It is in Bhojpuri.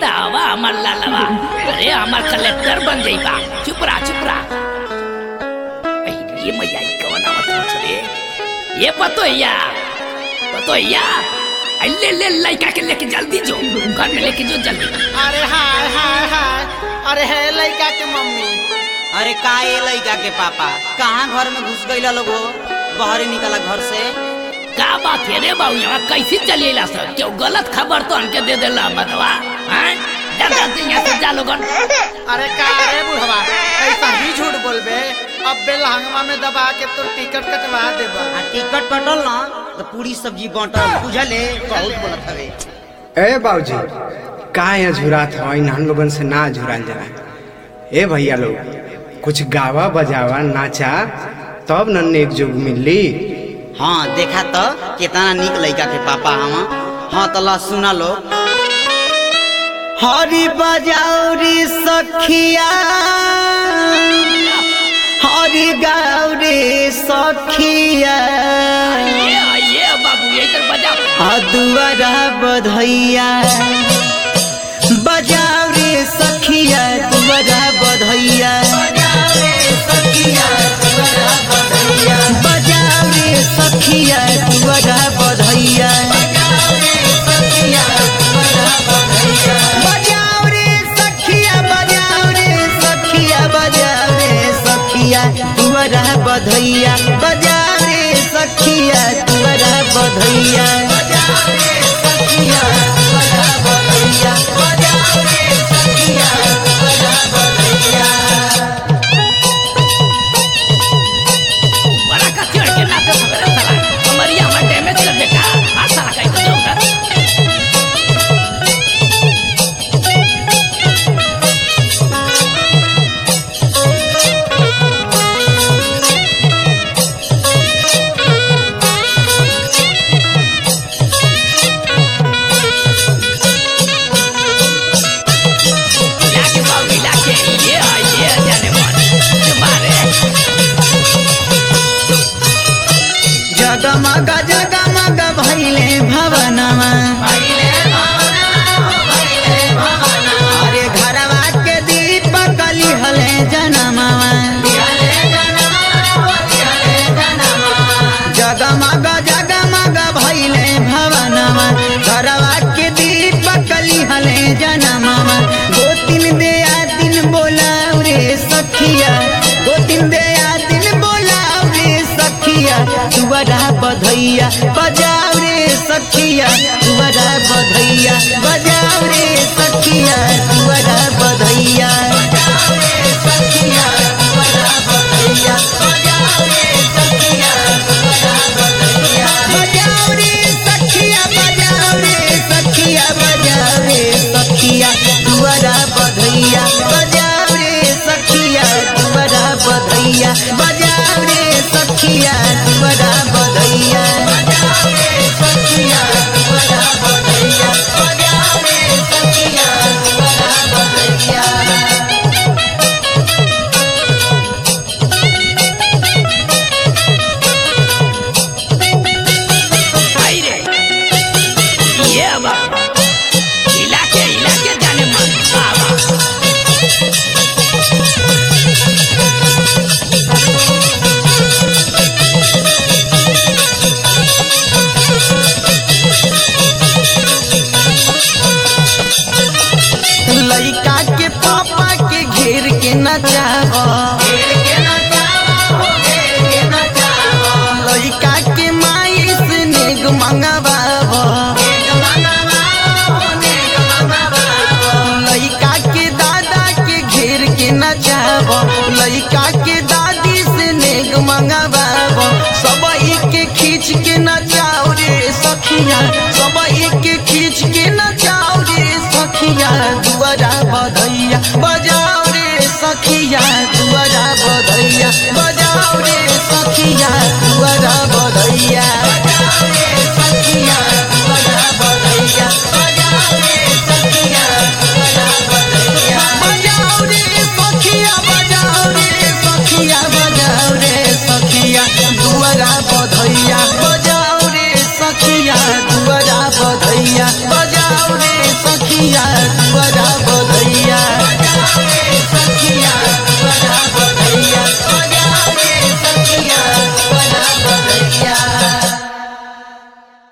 बेटा हवा हमार लालवा अरे हमार कलेक्टर बन जाइबा चुप रहा चुप रहा ऐ, ये मैया ई कौन आवत हो रे ये पतोहिया पतोहिया ऐ, ले ले लड़का के लेके जल्दी जो घर में लेके जो जल्दी अरे हाय हाय हाय अरे है लड़का के मम्मी अरे का ये लड़का के पापा कहाँ घर में घुस गईला लोग हो बाहर निकला घर से का बात है रे बाबू यहाँ कैसे चलेला सर क्यों गलत खबर तो हमके दे देला मतवा हैं जा जा जा, यहाँ से जा लोगन अरे का रे बुढ़वा ऐसा ही झूठ बोलबे अब बेलहंगमा में दबा के तो टिकट कटवा देबा आ टिकट कटल ना तो पूरी सब्जी बांटल बुझले बहुत बोलत हवे ए बाबूजी का यहाँ झुरात हो इन लोगन से ना झुराल जरा ए भैया लोग कुछ गावा बजावा नाचा तब न नेक जोग मिली हाँ देखा तो कितना निक लड़का के पापा हम हाँ तो ला सुना लो हरी बजाउरी सखिया हरी गौरी सखिया ये ये बाबू ये इधर बजा अदुआरा बधैया बजाओ रे सखिया दुआरा बधैया बजाओ रे सखिया दुआरा बधैया बजाओ रे सखिया दुआरा बधैया बजाओ रे सखिया दुआरा बधैया बजाओ रे सखिया बजाओ रे सखिया बजाओ रे सखिया दुआरा बधैया बजाओ रे सखिया दुआरा बधैया बजाओ रे सखिया दुआरा बधैया बजाओ रे सखिया दुआरा बधैया बड़ा का चढ़ के नाचे सवेरे साला कमरिया में डैमेज कर देगा हाथ साला कहीं तो जाऊंगा लाके बाबू लाके ये ये जाने मन मारे जगमग जगमग भैले भवनमा अरे घरवा के दीप कली हले जनमवा जगमग जगमग भैले भवनमा घरवा के दीप कली हले जनमवा गोतिन देया दिन बोलाऊ रे सखिया गोतिन देया दिन बोलाऊ रे सखिया दुआरा बधैया बजाओ रे सखिया दुआरा बधैया बजाओ रे सखिया दुआरा बधैया बजाओ रे सखिया दुआरा बधैया बजाओ रे सखिया दुआरा बधैया बजाओ रे सखिया बजाओ रे सखिया बजाओ रे सखिया दुआरा बधैया बजाओ रे सखिया दुआरा बधैया बजाओ रे सखिया दुआरा बधैया बजाओ रे सखिया दुआरा बधैया बजाओ रे सखिया दुआरा बधैया आई रे ये बाबा इलाके इलाके जाने मन बाबा लड़का के पापा के घेर के नचाव लड़का के माई से नेग मंगवाव लड़का के दादा के घेर के नचाव लड़का के दादी से नेग मंगवाव सब के खींच के नचाओ रे सखिया सब के खींच के नचाओ रे सखिया दुआरा बधैया बजाओ रे सखिया दुआरा बधैया बजाओ रे सखिया दुआरा बधैया